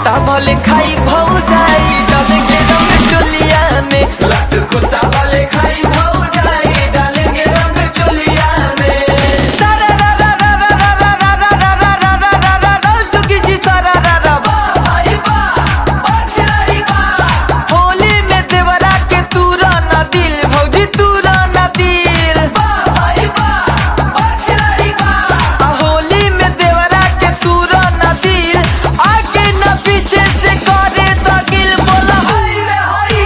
ता भले खाई भौ जाई डाले के रंग चोलिया में लत गुस्सा वाले खाई भौ जाई डालेंगे रंग चोलिया में सारा रा रा रा रा रा रा रा रा रा रा रा रा रा रा सुगी जी सारा रा रा बा भाई बा बा खिलाड़ी बा होली में देवरा के तूरा ना दिल भौजी तूरा ना दिल बा भाई बा बा खिलाड़ी बा आ होली में देवरा के तूरा ना दिल आगे न पीछे से करे दगिल बोला हाय रे हाय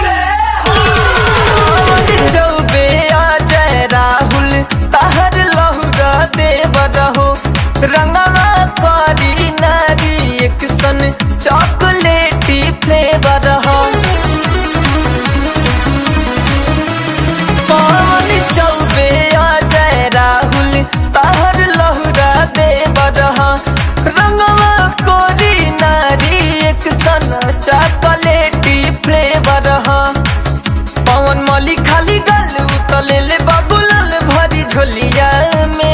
रे चौबे आ जय राहुल ताहर लहुरा देवर हो रंगवा करी नारी एक सन चॉकलेटी फ्लेवर हो पवन चौबे आ जय राहुल ताहर लहुरा देवर हो रंगवा कोरी नारी एक सन चॉकलेटी फ्लेवर हो पवन मली खाली गल उतले ले बाबूलाल भरी झोलिया में